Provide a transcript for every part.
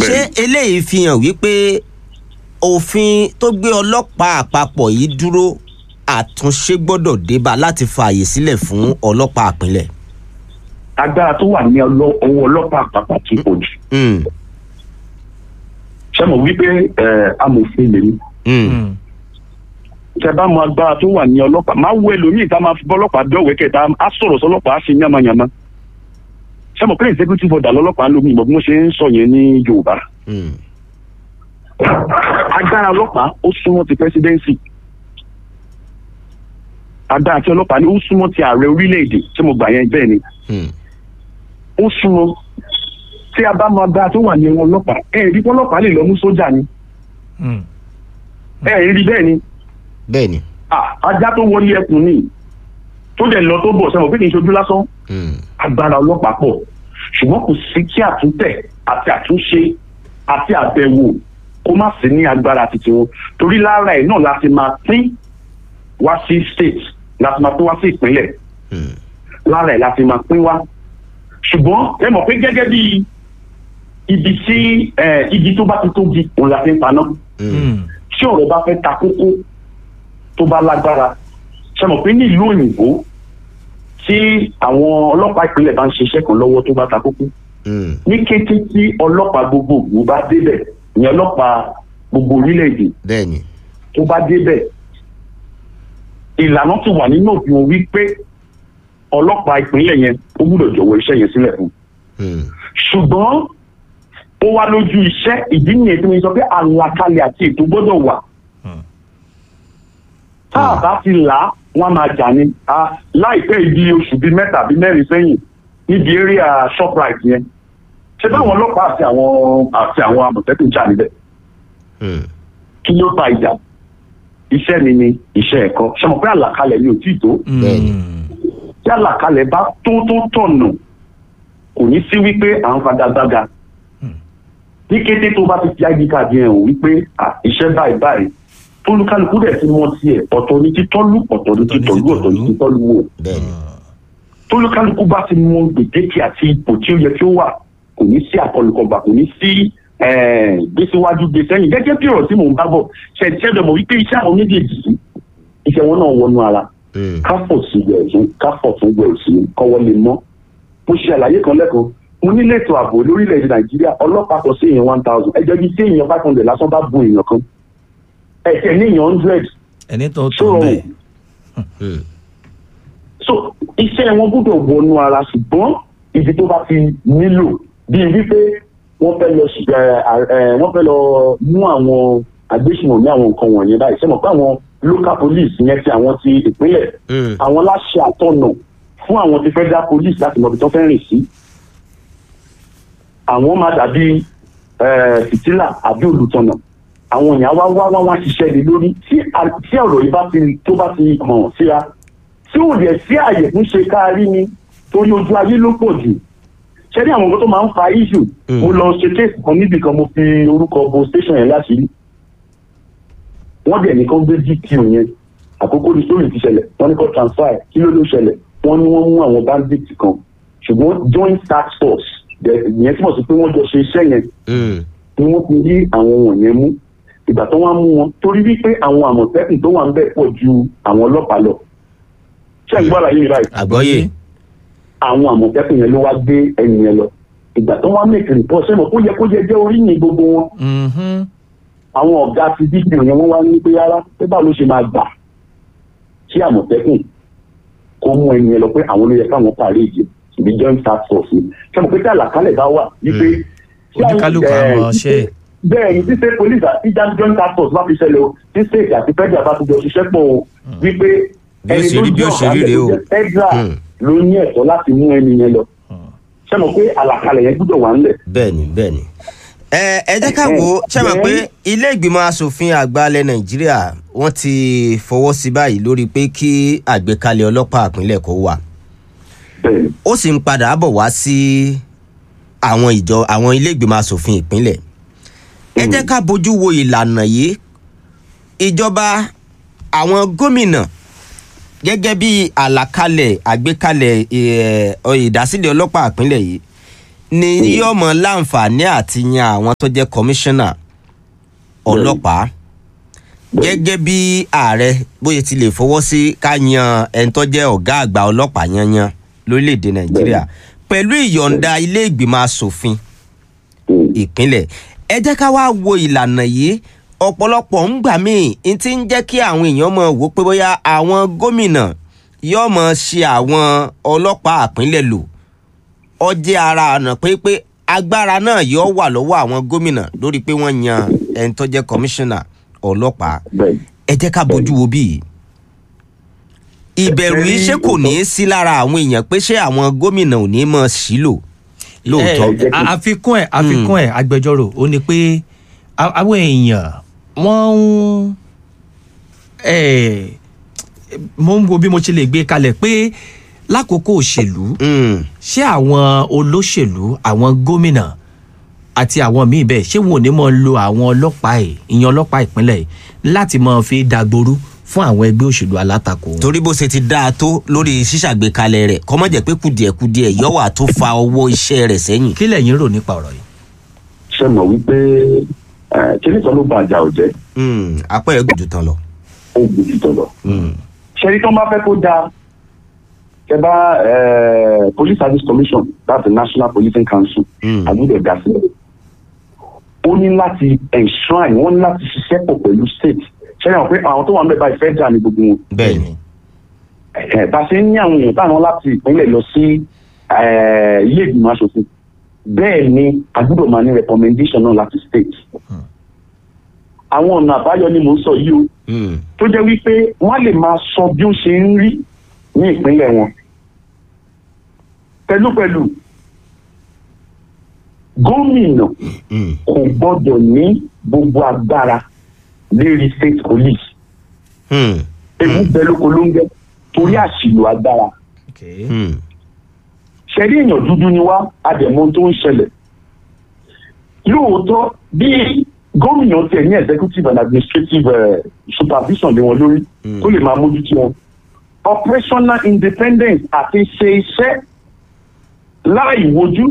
ṣé eléyìí fi hàn wípé òfin tó gbé ọlọ́pàá àpapọ̀ yìí dúró àtúnṣe gbọ́dọ̀ débà láti fààyè sílẹ̀ fún ọlọ́pàá àpínlẹ̀. agbára tó wà ní ọlọ́- ọwọ́ ọlọ́pàá àpapọ̀ ti pọ̀ jù Mm, ṣé mo wí pé ẹ, amòfin lèmi mm, tẹ bá mọ agbára tó wà ní ọlọ́pàá máa wo ẹlòmíì tá a máa fi bọ́lọ́pàá dọ́wọ́ kẹta á sọ̀rọ̀ sọlọ́pàá á ṣe yánmayànmá ṣé mo pé executive order lọ́lọ́pàá ń lo mi ìmọ̀ bí wọ́n ṣe ń sọ yẹn ní yorùbá mm, agbára ọlọ́pàá ó súnmọ́ ti presidency agbára tí ọlọ́pàá ní ó súnmọ́ ti ààrẹ orílẹ̀-èdè tí mo gbà yẹn bẹ́ẹ̀ ni mm, ó súnmọ́ tí a bá mọ agbára tó wà ní ẹ̀wọ̀n ọlọ́pàá ẹ̀ rí ọlọ́pàá lè lọ mú sójà ni ẹ̀ rí bẹ́ẹ̀ ni bẹ́ẹ̀ ni. Ah, ajá tó wọlé ẹkùn ni tó dẹ̀ lọ tó bọ̀ sẹ́wọ̀n pé kì í ṣojú lásán Mm, agbára ọlọ́pàá pọ̀ ṣùgbọ́n kò sí kí àtúntẹ̀ àti àtúnṣe àti àbẹ̀wò kó má sí ní agbára títí wọn torí lára ẹ̀ náà láti máa pín wá sí state láti máa pín wá sí ìpínlẹ̀ mm, lára ẹ̀ láti máa pín wá ṣùgbọ́n ẹ mọ̀ pé gẹ́gẹ́ bí ibi tí eh, igi tó bá ti tóbi òun la fi ń paná mm, tí ọ̀rọ̀ bá fẹ́ ta kókó tó bá lágbára ṣe mọ̀ pé ní ìlú òyìnbó tí àwọn ọlọ́pàá ìpínlẹ̀ bá ń ṣiṣẹ́ kan lọ́wọ́ tó bá ta kókó mm, ní kété tí ọlọ́pàá gbogbogbò bá débẹ̀ ní ọlọ́pàá gbogbo orílẹ̀-èdè bẹ́ẹ̀ ni. tó bá débẹ̀ ìlànà ti wà nínú òfin wọn wípé ọlọ́pàá ìpínlẹ̀ yẹn ó gbúdọ̀ jọ̀wọ́ iṣẹ́ yẹn sílẹ̀ fún un Mm, ṣùgbọ́n ó wá lójú iṣẹ́ ìdí nìyẹn tí mo sọ pé àlàkalẹ̀ àti ètò gbọ́dọ̀ wà. tá a bá ti là á wọ́n á máa jà ní. Ah, láìpẹ́ ìdí oṣù bíi mẹ́ta bíi mẹ́rin sẹ́yìn níbi area shoprite yẹn ṣé báwọn ọlọ́pàá àti àwọn àti àwọn àmọ̀tẹ́kùn jà níbẹ̀ mm, kí ló fa ìjà iṣẹ́ mi ni iṣẹ́ ẹ̀kọ́ ṣe mọ̀ pé àlàkalẹ̀ mi ò tí ì tó Bẹ́ẹ̀ ni. tí àlàkalẹ̀ bá tó tó tọ̀nà kò ní sí wípé à ń fagagbága ní kété tó bá ti fi id card yẹn hàn wípé à, iṣẹ́ báyìí báyìí tólúkálukú dẹ̀ ti mọ tiẹ̀ ọ̀tọ̀ ní títọ́lú ọ̀tọ̀ ní títọ́lú ọ̀tọ̀ ní títọ́lú wò bẹ́ẹ̀ ni. tólúkálukú bá ti mọ gbèdéke àti ipò tí ó yẹ kí ó wà kò ní sí àkọlùkọgbà kò ní sí eh, gbèsèwájú gbèsẹ́yìn gẹ́gẹ́ bí ọ̀rọ̀ tí mò ń bá bọ̀ ṣẹ̀ṣẹ̀dọ̀ mọ̀ wípé iṣẹ́ àwọn méjèèjì yìí, iṣẹ́ wọn náà wọnú ara Mm, káfọ̀ sí gbẹ̀rún káfọ̀ tún gbẹ̀rún sí kọ́wọ́ lè mọ́. mo ṣe àlàyé kan lẹ́kọ̀ọ́ mo ní lẹ́tọ̀ ààbò lórílẹ̀‐èdè nàìjíríà ọlọ́pàá kọ sí èèyàn one thousand ẹjọ́ bíi tí èèyàn five hundred lásán bá bu èèyàn kan ẹ̀jẹ̀ ní èèyàn hundred ẹni tó tó tó rọrùn. bẹ́ẹ̀. mm, so iṣẹ́ wọn gbọ́dọ̀ wọnú ara ṣùgbọ́n ibi tó bá ti nílò bíi wípé wọ́n fẹ́ lọ ṣ- ẹ, ẹ, wọ́n fẹ́ lọ mú àwọn agbésùnmọ̀ ní àwọn nǹkan wọ̀nyẹn báyìí ṣé mọ̀ pé àwọn local police yẹn ti àwọn ti ìpínlẹ̀ mm, àwọn láṣẹ àtọ̀nà fún àwọn ti federal police láti mọ ibi tó fẹ́ rìn sí. àwọn máa dàbí eh, fìtílà àbí olùtọ̀nà àwọn èèyàn wá wá wá wá ṣiṣẹ́ lé lórí tí a- tí ọ̀rọ̀ yìí bá ti tó bá ti hàn síra tí ò dẹ̀ sí àyè fún ṣe káàrí ni torí ojú ayé ló pọ̀ jù ṣé ní àwọn nǹkan tó máa ń fa issue Mm. mo lọ ṣe kéèsì kan níbì kan mo fi orúkọ bo station yẹn láṣìírí wọ́n dẹ̀ nìkan gbé dpo yẹn àkókò ní sórí ti ṣẹlẹ̀ wọ́n ní kó transfer ẹ̀ kí ló ló ṣẹlẹ̀ wọ́n ní wọ́n mú àwọn bandits kan ṣùgbọ́n joint task force dẹ̀- ìyẹn túmọ̀ sí pé wọ́n jọ ṣe iṣẹ́ yẹn mm, ni wọ́n ti rí àwọn wọ̀nyẹn mú ìgbà tó wọ́n á mú wọn torí wípé àwọn àmọ̀tẹ́kùn tó wà ń bẹ̀ pọ̀ ju àwọn ọlọ́pàá lọ ṣé ń gbọ́ àlàyé mi báyìí àgbọ́yé. àwọn àmọ̀tẹ́kùn yẹn ló wá gbé ẹni yẹn lọ ìgbà tó wọ́n á make report sẹ́mo kó yẹ kó yẹ jẹ́ oríyìn gbogbo wọn Mhm. àwọn ọ̀gá ti dpo yẹn wọ́n wá ní pé rárá pé báwo ló ṣe máa gbà kí àmọ̀tẹ́kùn kó mú ẹni yẹn lọ pé àwọn ló yẹ káwọn parí ìdí ìbí joint task force ni sẹ́mo pé tí àlàkálẹ̀ bá wà wípé tí àwọn- oníkálukú eh, àwọn ṣe bẹ́ẹ̀ ni tí state police àti joint task force bá fi ṣẹlẹ̀ o tí state àti federal bá ti jọ ṣiṣẹ́ pọ̀ o wípé Bí ó ṣe rí, bí ó ṣe rí rèé o. federal Hmm. ló ní ẹ̀tọ́ láti mú ẹni yẹn lọ ṣé mo pé àlàkalẹ̀ yẹn gbúdọ̀ wà ńlẹ̀ bẹ́ẹ̀ ni bẹ́ẹ̀ ni. ẹ ẹ jẹ́ ká wo ṣé mọ̀ pé ilé ìgbìmọ̀ asòfin àgbà ilẹ̀ nàìjíríà wọ́n ti fọwọ́ sí báyìí lórí pé kí àgbékalẹ̀ ọlọ́pàá ìpínlẹ̀ kó wà bẹ́ẹ̀ ni ó sì ń padà bọ̀ wá sí àwọn ìjọ àwọn ilé ìgbìmọ̀ asòfin ìpínlẹ̀ ẹ jẹ́ ká bójú wo ìlànà yìí ìjọba àwọn gómìnà gẹ́gẹ́ bí àlàkalẹ̀ àgbékalẹ̀ ẹ̀, ọ, ìdásílẹ̀ ọlọ́pàá ìpínlẹ̀ yìí ni yóò mọ láǹfààní àti yan àwọn tó jẹ́ kọmíṣánná ọlọ́pàá gẹ́gẹ́ bí ààrẹ bóyá ti lè fọwọ́ sí ká yan ẹni tó jẹ́ ọ̀gá àgbà ọlọ́pàá yanyan lórílẹ̀‐èdè nàìjíríà pẹ̀lú ìyọ̀ǹda ilé ìgbìmọ̀ asòfin Mm. ìpínlẹ̀ ẹ jẹ́ ká wá wo ìlànà yìí ọ̀pọ̀lọpọ̀ ń gbà míì n ti ń jẹ́ kí àwọn èèyàn mọ̀ wò pé bóyá àwọn gómìnà yóò mọ̀ ṣe àwọn ọlọ́pàá àpínlẹ̀ lò ọjẹ́ ara ọ̀nà pé pé agbára náà yóò wà lọ́wọ́ àwọn gómìnà lórí pé wọ́n yan ẹni tó jẹ́ kọmíṣánná ọlọ́pàá bẹ́ẹ̀ ẹ jẹ́ ká bójú wo bí ìbẹ̀rù yìí ṣé kò ní í sí lára àwọn èèyàn pé ṣé àwọn gómìnà ò ní mọ̀ sílò lóòótọ́. ẹ, a- àfikún ẹ àfikún ẹ agbẹjọ́rò ó ní pé a- àwọn èèyàn wọ́n ń ẹ, mo ń wo bí mo ṣe lè gbé kalẹ̀ pé lákòókò òṣèlú Mm, ṣé àwọn olóṣèlú àwọn gómìnà àti àwọn míì bẹ́ẹ̀ ṣé wọn ò ní mọ̀ lo àwọn ọlọ́pàá ẹ̀ ìyẹn ọlọ́pàá ìpínlẹ̀ yìí láti máa fi dàgbòrú fún àwọn ẹgbẹ́ òṣèlú alátakò wọn. torí bó ṣe ti dáa tó lórí ṣíṣàgbékalẹ̀ rẹ̀ kọ́ mọ̀ jẹ́ pé kùdìẹ̀kudiẹ yọ̀wà tó fa owó iṣẹ́ rẹ̀ sẹ́yìn. kí lẹ̀yin rò nípa ọ̀rọ̀ yìí. ṣe mọ̀ wípé ẹ, kíní kan ló ba àjà ò jẹ́ Mm, apá ẹ̀ gùn jù tán lọ. ó gbòdì tọ̀lọ̀. Mm, ṣe rí tó máa fẹ́ kó dáa ṣe bá ẹ, police service commission that's the national policing council Mm. àgùdẹ̀ dá sílẹ̀ ó ní láti enshrine wọ́n ní láti ṣiṣẹ́ pọ̀ pẹ̀lú state ṣe é hàn pé àwọn tó wà ń bẹ̀ báyìí federal ní gbogbo wọn bẹ́ẹ̀ ni. ẹ̀ bá ṣe ń ní àwọn èèyàn táwọn láti ìpínlẹ̀ lọ sí ẹ̀, ilé ìgbìmọ̀ asòfin bẹ́ẹ̀ ni a gbọ́dọ̀ máa ní recommendation náà láti state. àwọn ọ̀nà àbáyọ ni mò ń sọ yìí o Mm, tó jẹ́ wípé wọ́n lè máa sọ bí ó ṣe ń rí ní ìpínlẹ̀ wọn. pẹ̀lúpẹ̀lú gómìnà mm, kò gbọ́dọ̀ ní gbogbo agbára lérí state police mm, ewu bẹ lóko ló ń gẹ torí àṣìlò agbára Okay. mm, ṣẹ̀rí èèyàn dúdú ni wá àdẹ̀mọ́ tó ń ṣẹlẹ̀ lóòótọ́ bí gómìnà tiẹ̀ ní executive and administrative uh, supervision lé wọn lórí Mm. tó lè máa mójútó wọn operational independence àti ṣe iṣẹ́ láì wojú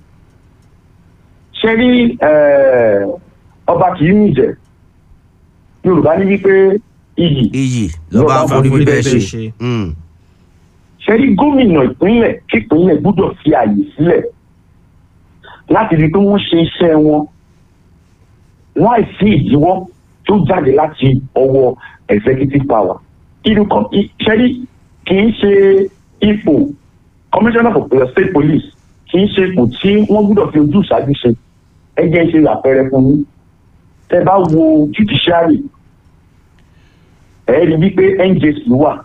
ṣẹ́rí eh, ọba kì í nìjẹ́ yorùbá ní wípé iyì iyì lọ́ba Lọ́ba forí forí bíbẹ́ bíbẹ́ ṣe. ṣe. Mm, ṣẹ́rí gómìnà ìpínlẹ̀ kípínlẹ̀ gbọ́dọ̀ fi àyè sílẹ̀ láti rí i pé wọ́n ṣe iṣẹ́ wọn láì sí ìdíwọ́ tó jáde láti ọwọ́ executive power. irú kan i- ṣẹ́rí kì í ṣe ipò commissioner for uh, state police kì í ṣe ipò tí wọ́n gbọ́dọ̀ fi ojú ìṣáájú ṣe ẹ jẹ́ ń ṣe àpẹẹrẹ fún yín tẹ́ bá wo judiciary ẹ rí wípé NJC wà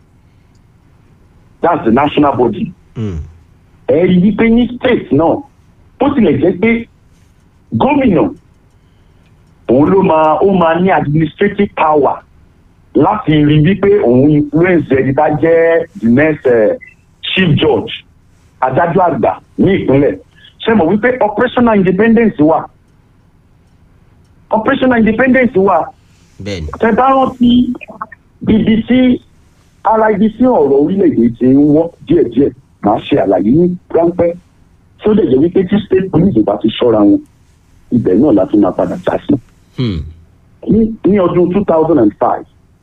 that's the national body mm, ẹ rí wípé ní state náà ó tilẹ̀ jẹ́ pé gómìnà òun ló máa ó máa ní administrative power láti rí wípé òun influence ẹni tá jẹ́ the next uh, chief judge adájọ́ àgbà ní ìpínlẹ̀ ṣe mọ̀ wípé operational independence wà operational independence wà bẹ́ẹ̀ ni. tẹ bá rántí ibi tí ara ibi tí ọ̀rọ̀ orílẹ̀-èdè ti ń wọ́ díẹ̀díẹ̀ máa ṣe àlàyé ní ráńpẹ́ tí ó dẹ̀ jẹ́ wípé tí state police bá ti ṣọ́ra wọn ibẹ̀ náà la tún máa padà já sí. Mm, ní ní ọdún two thousand and five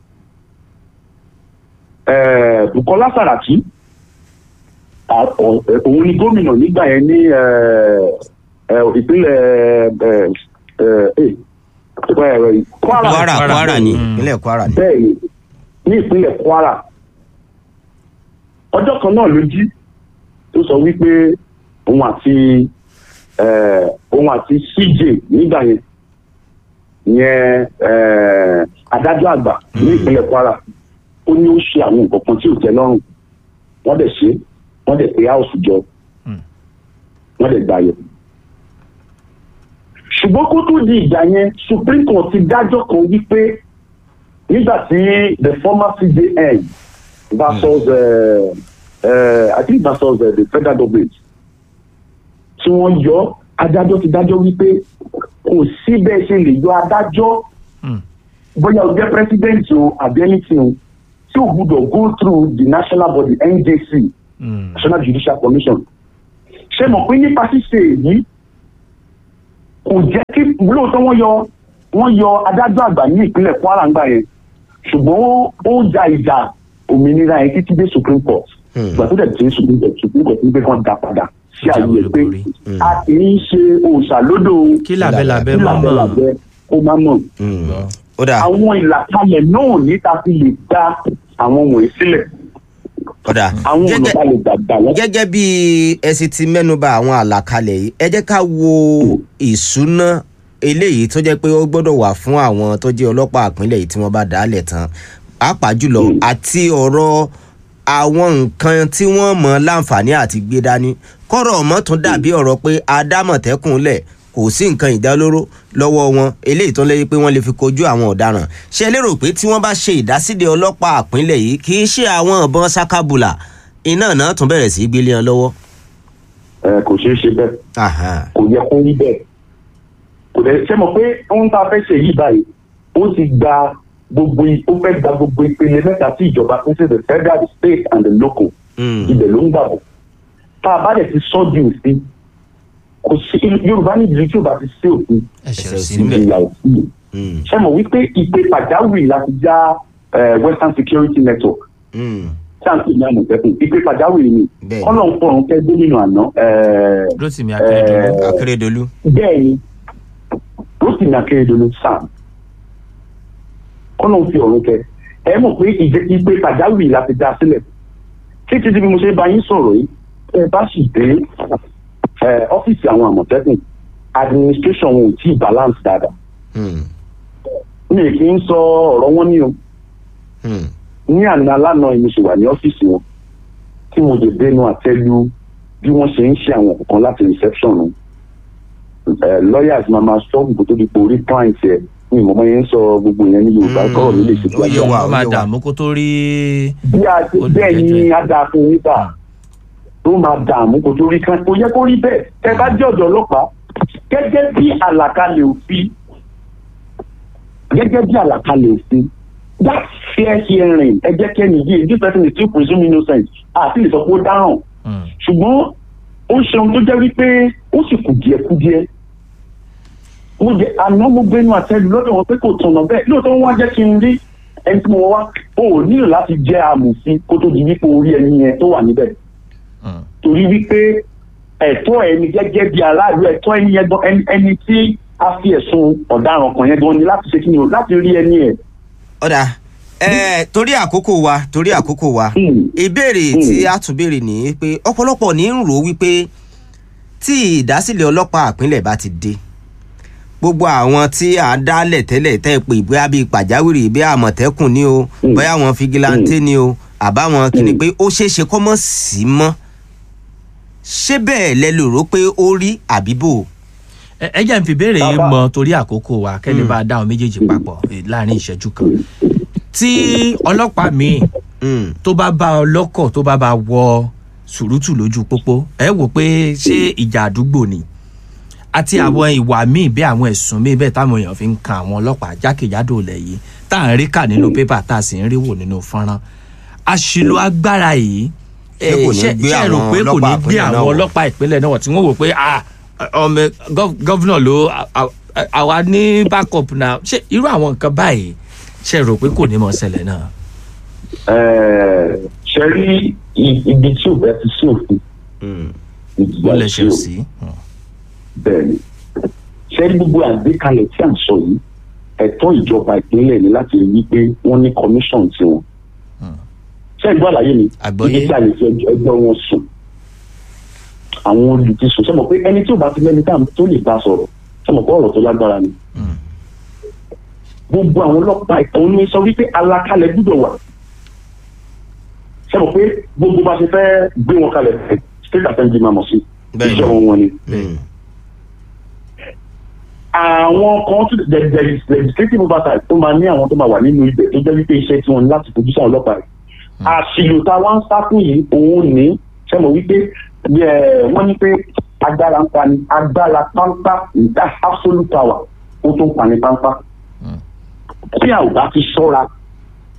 Bukola Saraki à- ọ̀- ẹ̀, òun ni gómìnà nígbà yẹn ní eh, eh, ìpínlẹ̀ eh, eh, eh, eh, Kwara kwara Kwara. kwara ni Mm. ìpínlẹ̀ kwara ni. bẹ́ẹ̀ ni ní ìpínlẹ̀ Kwara ọjọ́ kan náà ló jí tó sọ wípé òun àti eh, òun àti CJ nígbà yẹn yẹn eh, adájọ́ àgbà ní ìpínlẹ̀ Kwara ó ní ó ṣe àwọn nǹkan kan tí ò tẹ́ lọ́rùn wọ́n dẹ̀ ṣe wọ́n dẹ̀ pé house jọ Mm. wọ́n dẹ̀ gbà yẹ ṣùgbọ́n kó tó di ìgbà yẹn Supreme Court ti dájọ́ kan wípé nígbà tí the former CJN versus uh, uh, I think versus uh, the federal government tí wọ́n yọ adájọ́ ti dájọ́ wípé kò sí bẹ́ẹ̀ ṣe lè yọ adájọ́ Mm. bóyá o jẹ́ president o àbí anything o tí o gbúdọ̀ go through the national body NJC Mm. National Judicial Commission ṣé mọ̀ pé nípa ṣíṣe èyí kò jẹ́ kí lóòótọ́ wọ́n yọ wọ́n yọ adájọ́ àgbà ní ìpínlẹ̀ Kwara ńgbà yẹn ṣùgbọ́n ó- ó ja ìjà òmìnira yẹn títí dé Supreme Court Hmm. ìgbà tó dẹ̀ tí Supreme Court Supreme Court ń gbé kan dá padà sí Ìjà àyè pé olúborí. a kì í ṣe òòṣà lódò kí làbẹ́làbẹ́ kí mọ̀ mọ̀ làbẹ́làbẹ́ ó máa mọ̀ Mm. ó dà àwọn ìlàkalẹ̀ náà níta fi lè dá àwọn wọ̀nyí sílẹ̀ ó dà àwọn ọ̀nà Gẹ́gẹ́- bá lè gbàgbà wọ́n. gẹ́gẹ́ bí ẹ sì ti mẹ́nuba àwọn àlàkalẹ̀ yìí ẹ jẹ́ ká wo ìṣúná eléyìí tó jẹ́ pé ó gbọ́dọ̀ wà fún àwọn tó jẹ́ ọlọ́pàá ìpínlẹ̀ yìí tí wọ́n bá dá lẹ̀ tán pàápàá jùlọ Mm. àti ọ̀rọ̀ àwọn nǹkan tí wọ́n mọ̀ láǹfààní àti gbé dání kọ́rọ̀ ọmọ tún dàbí ọ̀rọ̀ pé adámọ̀tẹ́kùn lẹ̀ kò sí nǹkan ìdálóró lọ́wọ́ wọn eléyìí tó lẹ́yìn pé wọ́n lè fi kojú àwọn ọ̀daràn ṣé ẹ lérò pé tí wọ́n bá ṣe ìdásílẹ̀ ọlọ́pàá ìpínlẹ̀ yìí kì í ṣe àwọn ìbọn sakabula iná náà tún bẹ̀rẹ̀ sí í gbélé wọn lọ́wọ́. ẹ kò ṣeé ṣe bẹ́ẹ̀ Aha. kò yẹ kó rí bẹ́ẹ̀ kò dẹ̀ ṣe mọ̀ pé ohun tá a fẹ́ ṣe yìí báyìí ó ti gba gbogbo i- ó fẹ́ gba gbogbo ìpele mẹ́ta tí ìjọba pín sí the federal the state and the local Mm. ibẹ̀ ló ń gbà bọ̀ tá a bá dẹ̀ ti sọ́ di òfin kò sí Yorùbá ní ìdílé tí ò bá ti sí òfin ẹ̀ṣẹ̀ Ẹ̀ṣẹ̀ sí sí mbẹ̀. ìyà òfin Mm. ṣe mọ̀ wípé ìpè pàjáwìrì láti já eh, Western Security Network Mm. tí à ń pè ní àmọ̀tẹ́kùn ìpè pàjáwìrì ni Bẹ́ẹ̀ni. kọ́nà ń fọ̀rùn kẹ́ gómìnà àná eh, Rótìmí Akérédolú Eh, Akérédolú. bẹ́ẹ̀ ni Rotimi Akeredolu sam kọ́nà ń fi ọ̀run kẹ ẹ mọ̀ pé ìjẹ́ ìpè pàjáwìrì láti dá sílẹ̀ títí tí bí mo ṣe bá yín sọ̀rọ̀ yìí ẹ bá sì dé ẹ, ọ́fíìsì àwọn àmọ̀tẹ́kùn administration wọn ò tí ì balance dáadáa Mm. mi ì kì í sọ ọ̀rọ̀ wọn ní o Mm. ní àná lánàá yìí mo ṣe wà ní ọ́fíìsì wọn tí mo lè dénú àtẹ́lu bí wọ́n ṣe ń ṣe àwọn kankan láti reception wọn Eh, lawyers máa máa sọ gbogbo tó di pé orí client ẹ ní ìmọ̀ yẹn ń sọ gbogbo yẹn ní Yorùbá Mm, kọ́rọ̀ mi lè ṣe ó yé wa, wọ́n máa ó yé wa. dààmú kó tó rí bí a ti bẹ́ẹ̀ ni a dáa fún yín bá tó máa dààmú kó tó rí kan kò yẹ kó rí bẹ́ẹ̀ tẹ bá jẹ́ ọ̀dọ́ ọlọ́pàá gẹ́gẹ́ bí àlàkalẹ̀ òfin gẹ́gẹ́ bí àlàkalẹ̀ òfin that fair hearing ẹ jẹ́ kẹ́ni yìí this person is still presumed innocent àti lè sọ pé ó dáràn Mm. ṣùgbọ́n ó ṣe ohun tó jẹ́ wípé ó sì kù díẹ̀ kù díẹ̀ mo jẹ àná mo gbénu àtẹ́lu lọ́dọ̀ wọn pé kò tọ̀nà bẹ́ẹ̀ lóòótọ́ wọn wá jẹ́ kí n rí ẹni tí mo wá o ò nílò láti jẹ́ amòfin kó tó di wípé orí ẹni yẹn tó wà níbẹ̀ Mm. torí wípé ẹ̀tọ́ ẹni gẹ́gẹ́ bí aráàlú ẹ̀tọ́ ẹni yẹn gan ẹni- ẹni tí a fi ẹ̀sùn ọ̀daràn kan yẹn gan ni láti ṣe kí ni o láti rí ẹni ẹ̀. ọ̀dà ẹ torí àkókò wa torí àkókò wa Hmm. ìbéèrè Mm. tí a tún béèrè ní pé ọ̀pọ̀lọpọ̀ ní ń rò ó wípé tí ìdásílẹ̀ ọlọ́pàá àpínlẹ̀ bá ti dé gbogbo àwọn tí à ń dálẹ̀ tẹ́lẹ̀ tẹ́ pé bóyá bíi pàjáwìrì bí àmọ̀tẹ́kùn ni o Mm. bóyá àwọn fìgìláńtẹ́ ni o àbáwọn kìíní Mm. pé ó ṣeé ṣe kọ́ mọ́ sí mọ́ ṣé bẹ́ẹ̀ lẹ lè rò pé ó rí àbíbò ẹ ẹ jẹ́ n fi béèrè yín Bàbá. mọ torí àkókò wa kẹ́lẹ́ Mm. bá dáhùn méjèèjì papọ̀ eh, láàrin ìṣẹ́jú kan tí ọlọ́pàá míì Mm. tó bá bá ọlọ́kọ̀ tó bá bá wọ sùrùtù lójú pópó ẹ wò pé ṣé ìjà àdúgbò ni àti àwọn ìwà míì bí àwọn ẹ̀sùn míì bẹ́ẹ̀ táwọn èèyàn fi ń kan àwọn ọlọ́pàá jákèjádò ilẹ̀ yìí tá à ń rí kà nínú pépà tá a sì ń rí wò nínú fọ́nrán àṣìlò agbára yìí Ṣé kò ní ṣé gbé ṣé ẹ rò àwọn pé kò ní ọlọ́pàá gbé ìpínlẹ̀ náà àwọn wọ̀? ọlọ́pàá ìpínlẹ̀ náà wọ̀ tí wọ́n wò pé ah ọmọ gov- gọ́vnà ló à- à- àwa ní backup náà ṣé irú àwọn nǹkan báyìí ṣe rò pé kò ní mọ̀ ṣẹlẹ̀ náà. Ẹ̀ẹ́, ṣe rí i- ibi tí ò bá ti sí òfin Mm. ìjìyà ó lè sí ṣe o. sí. bẹ́ẹ̀ ni ṣe rí gbogbo àgbékalẹ̀ tí à ń sọ yìí ẹ̀tọ́ ìjọba ìpínlẹ̀ ni láti rí i pé wọ́n ní commission tiwọn. ṣé ìgbọ́ àlàyé mi Àgbọ́yé. ibi tí a lè fi ẹjọ́ ẹgbẹ́ wọn sùn àwọn olùdíṣò ṣe mọ̀ pé ẹni tí ò bá ti lẹ́ni tá tó lè bá sọ̀rọ̀ ṣe mọ̀ pé ọ̀rọ̀ tó lágbára ni Mm. gbogbo àwọn ọlọ́pàá ìtàn ní sọ wípé alákalẹ̀ gbúdọ̀ wà ṣe mọ̀ pé gbogbo bá ṣe fẹ́ gbé wọn kalẹ̀ state assembly máa mọ̀ sí Bẹ́ẹ̀ni. iṣẹ́ wọn wọn ni Mm. àwọn kan tún the the legislative oversight tó máa ní àwọn tó máa wà nínú ibẹ̀ tó jẹ́ wípé iṣẹ́ tí wọ́n ní láti fojú sí àwọn ọlọ́pàá rẹ̀ àṣìlò tá a wá ń sá fún yìí òun ní ṣe mọ̀ wípé ẹ̀, wọ́n ní pé agbára ń pani agbára pánpá that absolute power ó tó ń pani pánpá tí a ò bá ti ṣọ́ra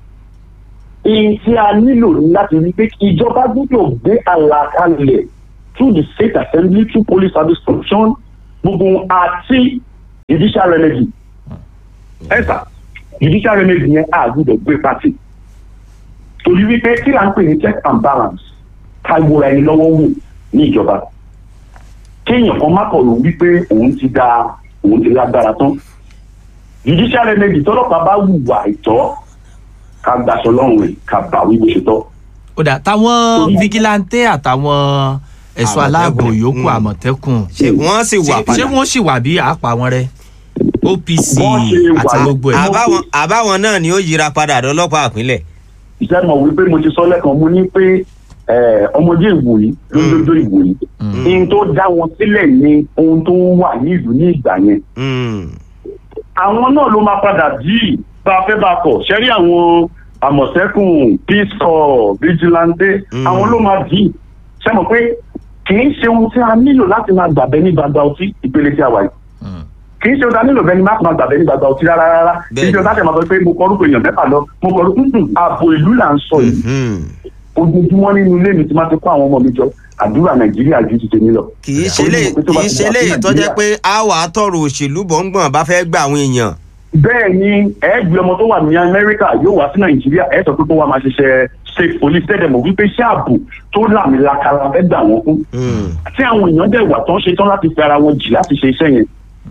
èyí tí a nílò ní láti rí pé ìjọba gbọ́dọ̀ gbé àlàkalẹ̀ through the state assembly through police service function gbogbo wọn àti judicial remedy ẹ sà judicial remedy yẹn a gbọ́dọ̀ gbé pàtì torí wípé kí là ń pè ní check and balance ká gbóra ẹni lọ́wọ́ wò ní ìjọba kéèyàn kan má kọ̀ ló wípé òun ti da òun ti lágbára tán judicial remedy tọ́lọ́pàá bá hùwà ìtọ́ ká gbàsọ lọ́rùn rẹ̀ ká bá wí bó ṣe tọ́. ó dà táwọn vigilante àtàwọn ẹ̀ṣọ́ aláàbò Àmọ̀tẹ́kùn. yòókù Mm. àmọ̀tẹ́kùn ṣé wọ́n sì wà ṣé padà ṣé wọ́n sì wà bí àápa wọn rẹ opc Wọ́n ṣe wà. àti gbogbo ẹ̀. àbáwọn àbáwọn náà ni ó yíra padà dọlọ́pàá àpínlẹ̀. iṣẹ́ mọ̀ wípé mo ti sọ lẹ́kan mo ní pé eh, ọmọdé ìwòyí lójoojó ìwòyí ohun tó dá wọn sílẹ̀ ni ohun tó wà ní ìlú ní ìgbà yẹn Mm. àwọn náà ló máa padà dì í bá a fẹ́ bá a kọ̀ ṣẹ́rí àwọn àmọ̀tẹ́kùn peace corps vigilante Mm. àwọn ló máa dì í ṣe mọ̀ pé kì í ṣe ohun tí a nílò láti máa gbàgbẹ́ ní gbangba ọtí ìpele tí a wà yìí Mm. kì í ṣe ohun tí a nílò bẹ́ẹ̀ ni má máa gbàgbẹ́ ní gbangba ọtí rárá rárá kì í ṣe ohun tí a ṣe máa sọ pé mo kọ orúkọ èèyàn mẹ́fà lọ mo kọ orúkọ ààbò ìlú là ń sọ yìí Mhm. ojoojúmọ́ nínú ilé mi tí máa ti kó àwọn ọmọ mi jọ àdúrà nàìjíríà ju ti tèmi lọ. kì í ṣe lè Onímọ̀ pé tó bá kì í ti ṣe wà lè sí tó jẹ́ Nàìjíríà. pé a wà á tọrọ òṣèlú bọ̀ǹgbọ̀n bá fẹ́ gba àwọn èèyàn. bẹ́ẹ̀ ni ẹ̀ẹ́gbẹ́ ọmọ tó wà ní amẹ́ríkà yóò wá sí nàìjíríà ẹ̀ sọ pé kó wá máa ṣiṣẹ́ state police tẹ́lẹ̀ mọ̀ wípé iṣẹ́ ààbò tó làmìlaka la fẹ́ gbà wọ́n fún. Mm. tí àwọn èèyàn dẹ̀ wà tó ń ṣe tán láti fi ara wọn jì láti ṣe iṣẹ́ yẹn.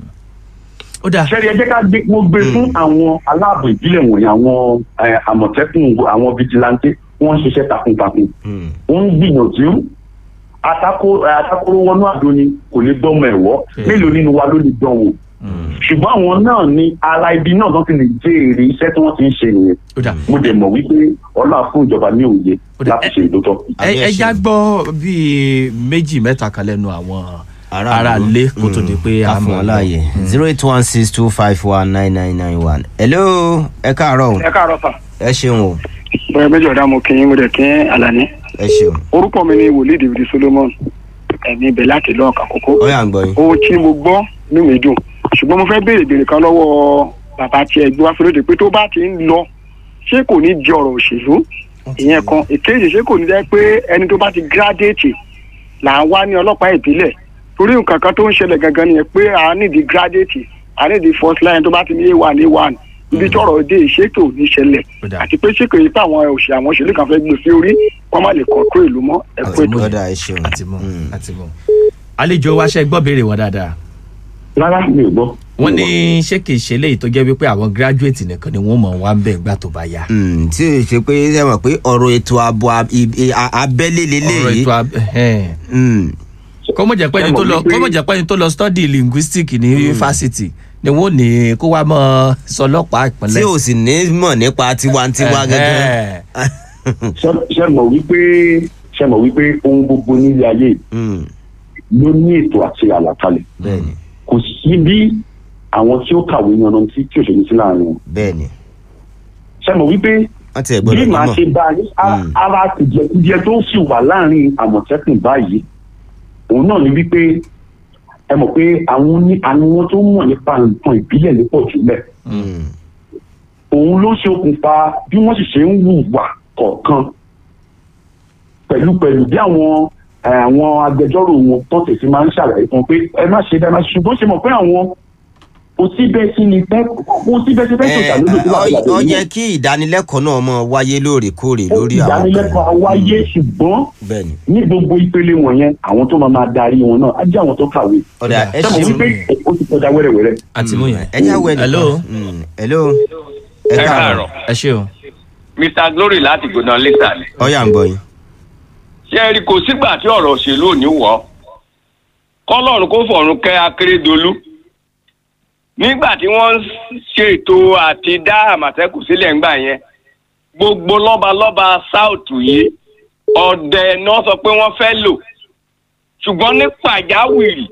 ó dà sẹ́ni ẹ jẹ́ ká gbé mo gbé fún àwọn aláàbò ìbílẹ̀ wọ̀nyí àwọn eh, àmọ̀tẹ́kùn àwọn vigilante wọ́n ń ṣiṣẹ́ takuntakun. Mm. wọ́n ń gbìyànjú atako eh, atakoro wọnú àdó ni kò lè gbọ́mọ ẹ̀wọ́ Yeah. mélòó nínú wa ló lè dán wò ṣùgbọ́n àwọn náà ní ara ibi náà tó ti lè jèrè iṣẹ́ tí wọ́n ti ń ṣe nìyẹn ó dà mo dẹ̀ mọ̀ wípé ọlọ́run fún ìjọba ní òye Ó dà, láti ṣe ìdótọ́. ẹ Àbí ẹ ẹ̀ṣẹ̀. já gbọ́ bíi méjì mẹ́ta kan lẹ́nu àwọn ará ilé kó tó di pé a ká fún mọ̀ wọn láàyè zero eight one six two five one nine nine nine one. hello ẹ káàárọ̀ o ẹ káàárọ̀ sà ẹ ṣeun o bóyá méjì ọ̀dà mo kì í mo dẹ̀ kí Àlàní ẹ ṣeun orúkọ mi ni wòlíì David Solomon ẹ̀mí ibẹ̀ láti lọ́ọ̀kà kókó ó yà ń gbọ́ yín. ohun tí mo gbọ́ ní mi dùn ṣùgbọ́n mo fẹ́ béèrè béèrè kan lọ́wọ́ bàbá tí ẹ gbé wá fúlódé pé tó bá ti ń lọ ṣé kò ní di ọ̀rọ̀ òṣèlú ìyẹn kan ìkejì ṣé kò ní jẹ́ pé ẹni tó bá ti gírádéètì là ń wá ní ọlọ́pàá ìbílẹ̀ torí nǹkan kan tó ń ṣẹlẹ̀ gangan nìyẹn pé à ní di gírádéètì à ní di first line tó bá ti ní a1 a1 ibi tí ọ̀rọ̀ dé ìṣètò ní ṣẹlẹ̀ Ó dà. àti pé ṣé kò yí pé àwọn òṣè àwọn òṣèlú kan fẹ́ gbé sí orí kó má lè kọ̀ọ̀kọ́ ìlú mọ́ ẹ̀kú ètò ọ̀dà ẹ ṣeun. àti mọ̀ Mm. àti mọ̀ àlejò wa ṣe gbọ́ béèrè wọn dáadáa rárá mi ò gbọ́. wọ́n ní ṣé kìí ṣe léyìí tó jẹ́ wípé àwọn graduate nìkan ni wọ́n mọ̀ wá ń bẹ̀ ńgbà tó bá yá. Mm, tí o ṣe pé ṣe mọ̀ pé ọ̀rọ̀ ètò ààbò ab- i- a- abẹ́lé ọ̀rọ̀ lélẹ́yìí. ètò ab- ẹ̀hẹ́n. Mm. kọ́mọ̀ jẹ́ pé ẹni tó lọ Ẹ mọ̀ wípé- kọ́mọ̀ jẹ́ pé ẹni tó lọ study linguistic ní fásitì ni wọ́n ní kó wá mọ́ sọlọ́pàá tí ìpínlẹ̀. o sì ní mọ̀ nípa tiwantiwa gẹ́gẹ́. Ẹ̀hẹ́n. Ṣé- ṣé mọ̀ wípé ṣé mọ̀ wípé ohun gbogbo nílé ayé Mm, ló ní ètò àti àlàkalẹ̀ bẹ́ẹ̀ni kò sí bí àwọn tí ó kàwé ní ọ̀nà tí tí òṣèlú sí láàrin wọn. bẹ́ẹ̀ni ṣé mọ̀ wípé wọ́n ti ẹ̀ bí gbọ́dọ̀ màá nímọ̀. ṣe bá a ní a- Mm. ara kùjẹkùjẹ tó sì wà láàrin àmọ̀tẹ́kùn báyìí òun náà ni wípé ẹ mọ̀ pé àwọn ní àwọn tó mọ̀ nípa nǹkan ìbílẹ̀ ní pọ̀ jùlẹ̀ Mm, òun ló ṣe okùnfà bí wọ́n sì ṣe ń hùwà kọ̀ọ̀kan pẹ̀lú pẹ̀lú bí àwọn eh, àwọn agbẹjọ́rò wọn tó tẹ̀sí máa ń ṣàlàyé fún un pé ẹ má ṣe bẹ́ẹ̀ má ṣe ṣùgbọ́n ṣe mọ̀ pé àwọn kò sí bẹ́ẹ̀ sí ni fẹ́ kò sí bẹ́ẹ̀ sí fẹ́ tó ẹ, ṣàlódò tó wà ọ- ó yẹ kí ìdánilẹ́kọ̀ọ́ náà mọ̀ wáyé lóòrèkóòrè lórí àwọn ìdánilẹ́kọ̀ọ́ wáyé ṣùgbọ́n bẹ́ẹ̀ni ní gbogbo ìpele wọ̀nyẹn àwọn tó máa máa darí wọn náà á jẹ́ àwọn tó kàwé ọ̀dà ẹ ṣé mo ṣeun. wípé ó ti kọjá wẹ́rẹ́wẹ́rẹ́ àti mú yẹn. ẹ já wẹ nìkan. Hello. Mm, hello ẹ ẹ káàárọ̀ káàárọ̀ ẹ ṣe o. mr glory láti gbọdọ lẹsà ni. ó yà ń gbọ́ yín. ṣé ẹ rí kò sígbà tí ọ̀rọ̀ òṣèlú ò ní wọ̀ ọ́ kọ́lọ́run kó fọ̀run kẹ́ akérèdọ́lù nígbà tí wọ́n ń ṣètò àti dá àmọ̀tẹ́kùn sílẹ̀ ńgbà yẹn gbogbo lọ́balọ́ba south yìí ọ̀dẹ náà sọ pé wọ́n fẹ́ lò ṣùgbọ́n ní pàjáwìrì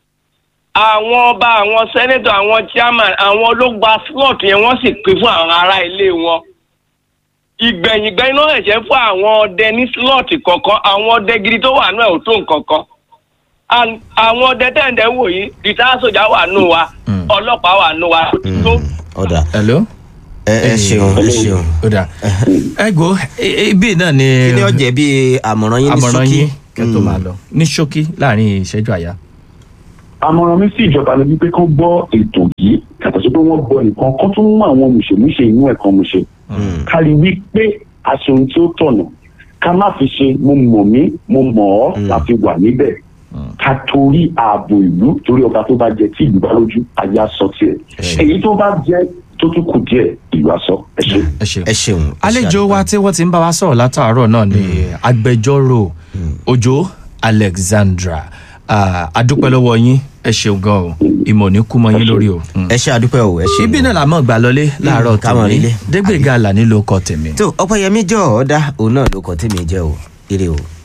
àwọn ọba àwọn sẹ́nẹ́tọ̀ àwọn chairman àwọn ló gba slot yẹn wọ́n sì pín fún àwọn ará ilé wọn ìgbẹ̀yìngbẹ́yìn náà ẹ̀ṣẹ̀ fún àwọn ọdẹ ní slot kọ̀ọ̀kan àwọn ọdẹ gidi tó wà náà ò tó nǹkan kan And àwọn ọdẹ tẹ̀ǹdẹ̀ wò yìí rìtáyà sójà wà nù wa Mm. ọlọ́pàá wà nù wa Mm, tó ọ̀dà hello. ẹ ẹ ṣeun ẹ ṣeun. ó dà ẹ gbọ́ e- e- ibi náà ni kí ni ó jẹ́ bí àmọ̀ràn yín ní àmọ̀ràn ṣókí. yín kẹ́ tó máa lọ ní ṣókí láàrin ìṣẹ́jú àyà. àmọ̀ràn mi sí ìjọba ni wípé kán gbọ́ ètò yìí yàtọ̀ sí pé wọ́n gbọ́ nìkan kán tún mú àwọn mùsèmúṣe inú ẹ̀ kan mùsè kárí wípé aṣọ ohun tí ó tọ̀nà ká má fi ṣe mo mọ̀ mí mo mọ̀ ọ́ láti wà níbẹ̀ ká torí ààbò ìlú torí ọba tó bá jẹ tí ìlú bá lójú ayé aṣọ tiẹ̀ èyí tó bá jẹ tó tún kù díẹ̀ ìlú aṣọ ẹ ṣe. ẹ ṣeun. ẹ ṣeun. ẹ ṣe àlejò àdúpẹ́. wa tí wọ́n ti ń bá wa sọ̀rọ̀ látàárọ̀ náà ni agbẹjọ́rò Òjó Alexandra Ah, adúpẹ́ lọ́wọ́ yín ẹ ṣeun gan o ìmọ̀ ní kú mọ́ yín lórí o. Mm. ẹ ṣe àdúpẹ́ o ẹ ṣe. ibi náà la mọ̀ gbà lọlé láàárọ̀ ká mọ̀ tèmi nílé. Dégbèga Àlàní ló kọ tèmi. tó ọpẹ́yẹmí jọ ọdá òun náà ló kọ tí mi jẹ o ire o.